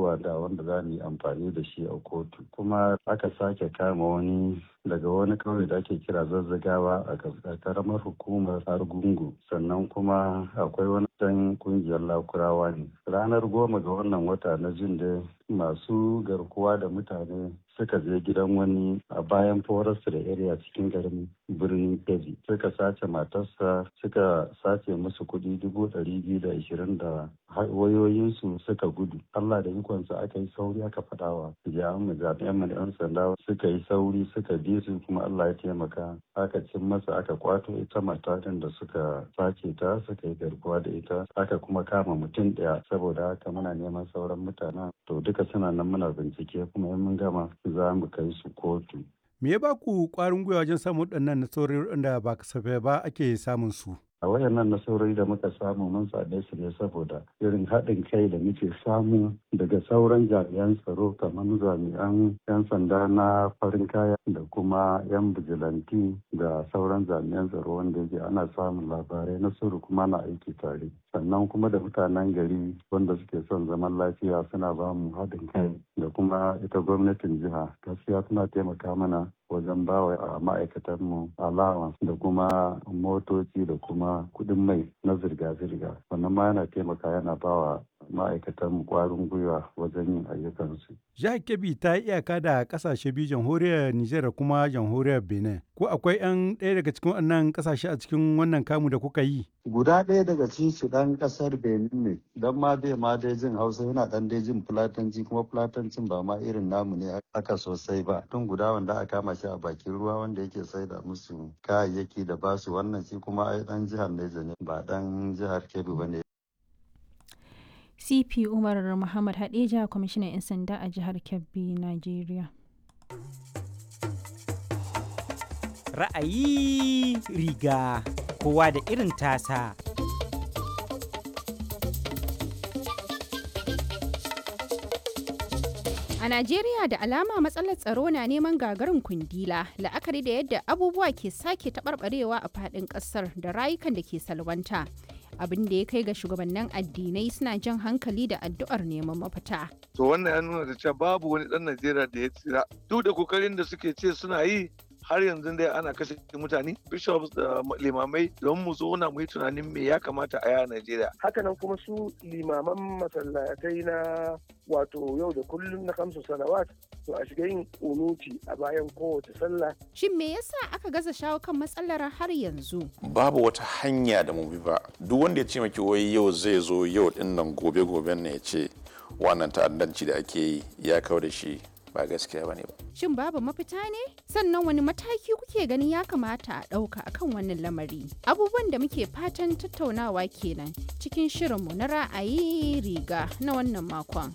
yawa da wanda za mu yi amfani da shi a kotu kuma aka sake kama wani daga wani kauye da ake kira zazzagawa a karamar hukumar argungu sannan kuma akwai wani dan kungiyar lakurawa ne ranar goma ga wannan wata na jin da masu garkuwa da mutane suka je gidan wani a bayan forest da area cikin garin birnin kebbi suka sace matarsa suka sace musu kuɗi dubu ɗari biyu da ashirin da wayoyinsu suka gudu allah da ikonsa aka yi sauri aka faɗawa jami'an mu jami'an mu yan sanda suka yi sauri suka bi su kuma allah ya taimaka aka cin masa aka kwato ita matakan da suka sace ta suka yi garkuwa da ita aka kuma kama mutum ɗaya saboda haka muna neman sauran mutanen to duka suna nan muna bincike kuma in mun gama za mu kai su kotu. Me ya ba ku ƙwarin gwiwa wajen samun waɗannan nasarori da ba kasafai ba ake samun su? a wayannan nasarori da muka samu mun same su ne saboda irin haɗin kai da muke samu daga sauran jami'an tsaro kamar jami'an 'yan sanda na farin kaya da kuma 'yan bijilanti da sauran jami'an tsaro wanda yake ana samun labarai na sirri kuma na aiki tare sannan kuma da mutanen gari wanda suke son zaman lafiya suna ba mu haɗin kai da kuma ita gwamnatin jiha gaskiya suna taimaka mana wajen bawa a ma'aikatanmu allowance da kuma motoci da kuma kudin mai na zirga-zirga wannan ma yana taimaka yana bawa ma'aikatanmu kwarin gwiwa wajen yin ayyukansu. Jihar Kebbi ta yi iyaka da kasashe biyu jamhuriyar Nijar da kuma jamhuriyar Benin. Ko akwai 'yan ɗaya daga cikin wannan kasashe a cikin wannan kamu da kuka yi? Guda ɗaya daga cikin su ɗan ƙasar Benin ne, don ma dai ma dai jin Hausa yana ɗan dai jin Fulatanci kuma Fulatancin ba ma irin namu ne aka sosai ba. Tun guda wanda aka kama shi a bakin ruwa wanda yake saida musu kayayyaki da basu wannan shi kuma ai ɗan jihar Neja ne ba ɗan jihar Kebbi ba ne. cp umar muhammad hadeja kwamishinan 'yan sanda a jihar kebbi nigeria ra'ayi riga kowa da irin tasa A Najeriya da alama matsalar tsaro na neman gagarin kundila la'akari da yadda abubuwa ke sake taɓarɓarewa a faɗin ƙasar da rayukan da ke salwanta. abin da ya kai ga shugabannin addinai suna jan hankali da addu'ar neman mafita. To wannan ya nuna da cewa babu wani ɗan Najeriya da ya tsira. Duk da kokarin da suke ce suna yi har yanzu dai ana kashe mutane bishops da limamai don mu zauna mu yi tunanin me ya kamata a yaya Najeriya. Hakanan kuma su limaman masallatai na wato yau da kullum na kamsu salawat to a shiga yin unuti a bayan kowace sallah. Shin me yasa aka gaza shawo kan matsalar har yanzu? Babu wata hanya da mu bi ba. Duk wanda ya ce maki wai yau zai zo yau din nan gobe goben ne ya ce wannan ta'addanci da ake yi ya kawo da shi ba gaskiya bane ba. Shin babu mafita ne? Sannan wani mataki kuke ganin ya kamata a ɗauka akan wannan lamari? Abubuwan da muke fatan tattaunawa kenan cikin shirinmu na ra'ayi riga na wannan makon.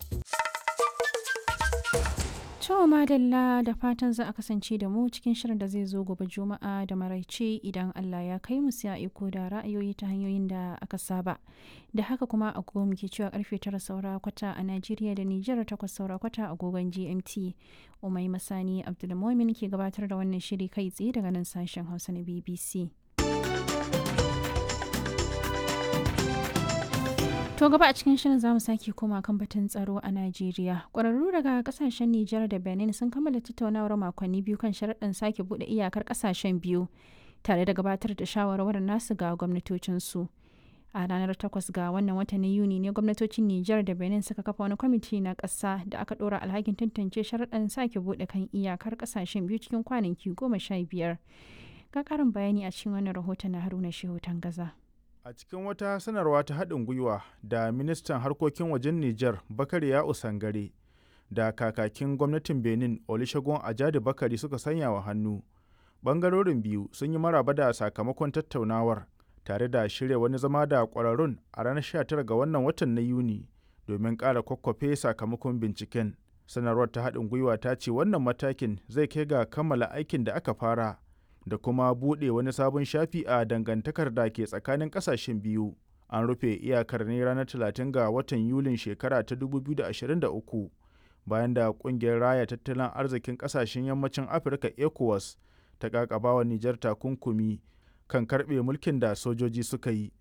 To madalla da fatan za a kasance da mu cikin shirin da zai zo gobe juma'a da maraice idan Allah ya kai mu sai a iko da ra'ayoyi ta hanyoyin da aka saba. Da haka kuma agogo muke cewa karfe tara saura kwata a Najeriya da Nijar takwas saura kwata agogon GMT. Umai Masani Abdulmumin ke gabatar da wannan shiri kai tsaye daga nan sashen Hausa na BBC. To gaba a cikin shirin zamu sake koma kan batun tsaro a Najeriya. Ƙwararru daga kasashen Nijar da Benin sun kammala tattaunawar makonni biyu kan sharaɗin sake buɗe iyakar kasashen biyu tare da gabatar da shawarwarin nasu ga gwamnatocinsu. A ranar 8 ga wannan watan na Yuni ne gwamnatocin Nijar da Benin suka kafa wani kwamiti na ƙasa da aka ɗora alhakin tantance sharaɗin sake buɗe kan iyakar kasashen biyu cikin kwanaki goma sha biyar. Ga ƙarin bayani a cikin wannan rahoton na Haruna Shehu Tangaza. A cikin wata sanarwa ta haɗin gwiwa da ministan harkokin wajen Nijar Bakari ya Usangare da kakakin gwamnatin Benin Olusegun Ajadi Bakari suka sanya wa hannu. Bangarorin biyu sun yi maraba da sakamakon tattaunawar tare da shirya wani zama da ƙwararrun a ranar 19 ga wannan watan na Yuni domin ƙara kwakwafe sakamakon binciken. Sanarwar ta haɗin gwiwa ta ce wannan matakin zai kai ga kammala aikin da aka fara. da kuma buɗe wani sabon shafi a dangantakar da ke tsakanin ƙasashen biyu. An rufe iyakar ne ranar 30 ga watan Yulin shekara ta 2023 bayan da ƙungiyar raya tattalin arzikin ƙasashen yammacin Afirka ECOWAS ta ƙaƙabawa Nijar takunkumi kan karɓe mulkin da sojoji suka yi.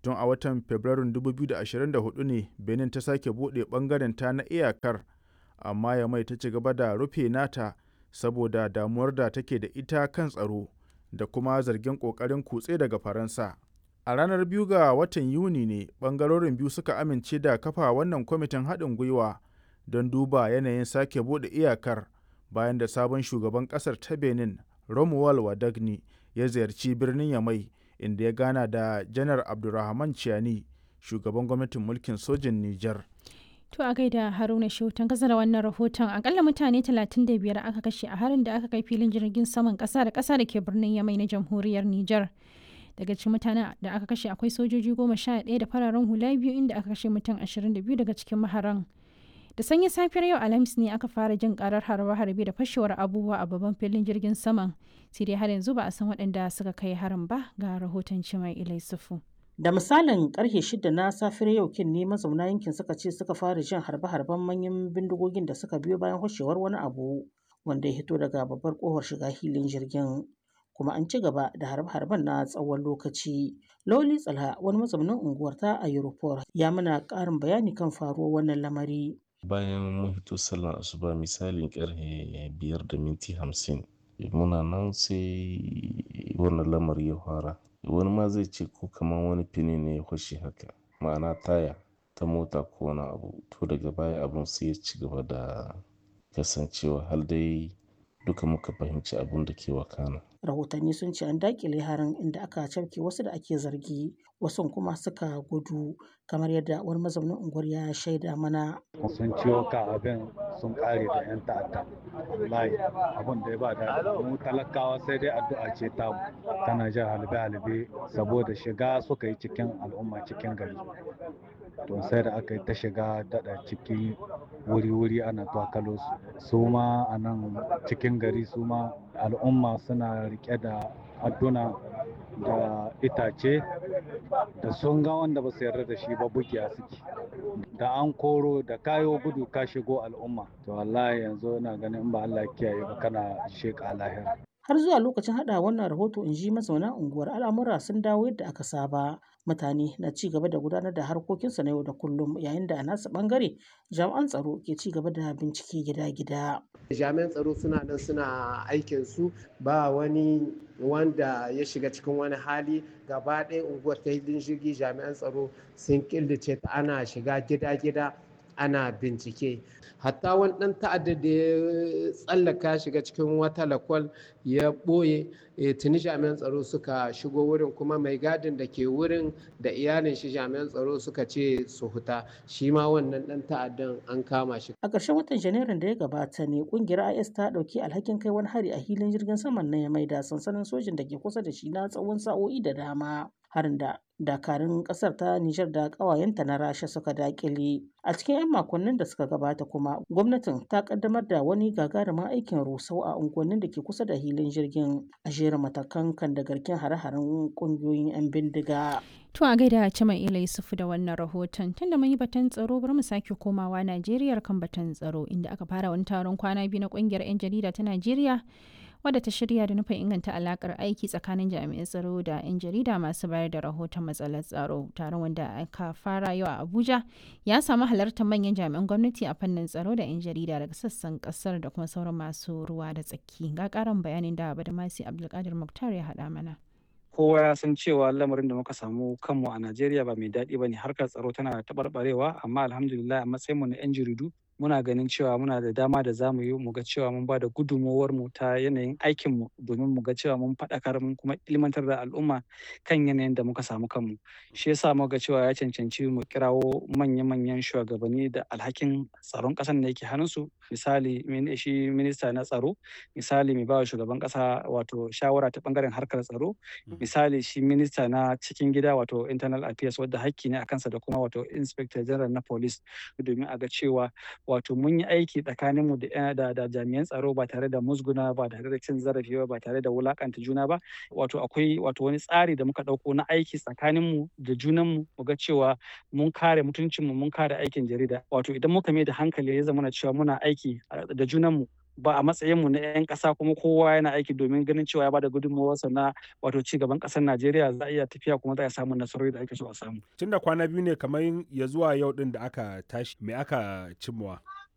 tun a watan fabrairun 2024 ne benin ta sake buɗe ɓangaren ta na iyakar amma ya mai ta ci gaba da rufe nata saboda damuwar da take da ita kan tsaro da kuma zargin ƙoƙarin kutse daga faransa a ranar biyu ga watan yuni ne ɓangarorin biyu suka amince da kafa wannan kwamitin haɗin gwiwa don duba yanayin sake buɗe iyakar bayan da sabon shugaban ƙasar ta benin romuald wadagni ya ziyarci birnin yamai inda ya gana da janar abdulrahman chiani shugaban gwamnatin mulkin sojin niger To a gaida Haruna Shautan kasa da wannan rahoton akalla mutane 35 aka kashe a harin da aka kai filin jirgin saman kasa da kasa da ke birnin Yamai na jamhuriyar Nijar. Daga cikin mutanen da aka kashe akwai sojoji goma sha ɗaya da fararen hula biyu inda aka kashe mutum 22 daga cikin maharan. Da sanyin safiyar yau Alhamis ne aka fara jin karar harbe-harbe da fashewar abubuwa a babban filin jirgin saman. Sai dai har yanzu ba a san waɗanda suka kai harin ba ga rahoton Cimai Ilai Sufu. Da misalin karfe shida na safiyar yau kin ne mazauna yankin suka ce suka fara jin harbe-harben manyan bindigogin da suka biyo bayan hoshewar wani abu wanda ya hito daga babbar kofar shiga hilin jirgin. Kuma an ci gaba da harbe-harben na tsawon lokaci. Loli Tsalha wani mazaunin unguwar ta a Europol ya mana ƙarin bayani kan faruwar wannan lamari. Bayan mun hito sallar asuba misalin karfe biyar da minti hamsin muna nan sai wannan lamari ya fara. wani ma zai ce ko kamar wani fini ne ya fashe haka ma'ana taya ta mota ko wani abu to daga baya abun sai ya ci gaba da kasancewa har dai duka muka fahimci abun da ke wakana rahotanni sun ce an dakile harin inda aka cafke wasu da ake zargi wasu kuma suka gudu kamar yadda wani mazaunin unguwar ya shaida mana sun ciwo ka abin sun kare da yan ta'adda wallahi abin da ya ba da mu talakawa sai dai addu'a ce ta tana jan halbe halbe saboda shiga suka yi cikin al'umma cikin gari to sai da aka yi ta shiga daɗa ciki wuri-wuri ana twakalo su su ma a nan cikin gari su ma al'umma suna rike da adduna da itace da sun ga wanda ba su yarda da shi ba bugiya suke da an koro da kayo gudu ka shigo al'umma to wallahi yanzu ina ganin ba Allah kiyaye ba kana sheka lahira har zuwa lokacin hada wannan rahoto in ji mazauna unguwar al'amura sun dawo yadda aka saba mutane na ci gaba da gudanar da harkokinsu na yau da kullum yayin da a nasu bangare jami'an tsaro ke ci gaba da bincike gida-gida jami'an tsaro suna nan suna aikin su ba wani wanda ya shiga cikin wani hali gaba ɗaya unguwar ta hidin jirgi jami'an tsaro sun killace ta ana shiga gida-gida ana bincike hatta wani ɗan ta'adda da ya tsallaka shiga cikin wata lakwal ya ɓoye tuni jami'an tsaro suka shigo wurin kuma mai gadin da ke wurin da iyalin shi jami'an tsaro suka ce su huta shi ma wannan ɗan ta'addan an kama shi a ƙarshen watan janairun da ya gabata ne ƙungiyar is ta ɗauki alhakin kai wani hari a hilin jirgin saman na mai da sansanin sojin da ke kusa da shi na tsawon sa'o'i da dama harin da dakarun kasar ta Nijar da ƙawayenta na Rasha suka dakile. A cikin 'yan makonnin da suka gabata kuma gwamnatin ta kaddamar da wani gagarumin aikin rusau a unguwannin da ke kusa da hilin jirgin a jera matakan kan da garken hare-haren ƙungiyoyin 'yan bindiga. To a gaida Cima Ila Yusufu da wannan rahoton tunda mun yi batun tsaro bari mu sake komawa Najeriya kan batun tsaro inda aka fara wani taron kwana biyu na ƙungiyar 'yan jarida ta Najeriya wadda ta shirya da nufin inganta alakar aiki tsakanin jami'an tsaro da 'yan jarida masu bayar da rahoton matsalar tsaro taron wanda aka fara yau a abuja ya samu halartar manyan jami'an gwamnati a fannin tsaro da 'yan jarida daga sassan kasar da kuma sauran masu ruwa da tsaki ga karin bayanin da badamasi abdulkadir muktar ya haɗa mana kowa ya san cewa lamarin da muka samu kanmu a najeriya ba mai daɗi ba ne harkar tsaro tana taɓarɓarewa amma alhamdulillah a matsayinmu na 'yan jaridu muna ganin cewa muna da dama da za mu yi mu ga cewa mun ba da gudunmowar mu ta yanayin aikin mu domin mu ga cewa mun faɗakar mun kuma ilmantar da al'umma kan yanayin da muka samu kanmu shi yasa mu ga cewa ya cancanci mu kirawo manya-manyan shugabanni da alhakin tsaron ƙasar da yake hannunsu misali shi minista na tsaro misali mai bawa shugaban ƙasa wato shawara ta bangaren harkar tsaro misali shi minista na cikin gida wato internal affairs wadda hakki ne a kansa da kuma wato inspector general na police domin a ga cewa wato mun yi aiki tsakanin mu da, da, jami'an tsaro ba tare da musguna ba tare da cin zarafi ba ba tare da wulakanta juna ba wato akwai wato wani tsari da muka dauko na aiki tsakanin mu da junan mu mu ga cewa mun kare mutuncin mu mun kare aikin jarida wato idan muka mai da hankali ya zama cewa muna aiki da junan mu ba a matsayinmu na 'yan ƙasa kuma kowa yana aiki domin ganin cewa ya bada gudunmawarsa na wato ci gaban ƙasar Najeriya za a iya tafiya kuma za a samu nasarori da ake so a samu. Tun da kwana biyu ne kamar ya zuwa yau din da aka tashi me aka cimmawa.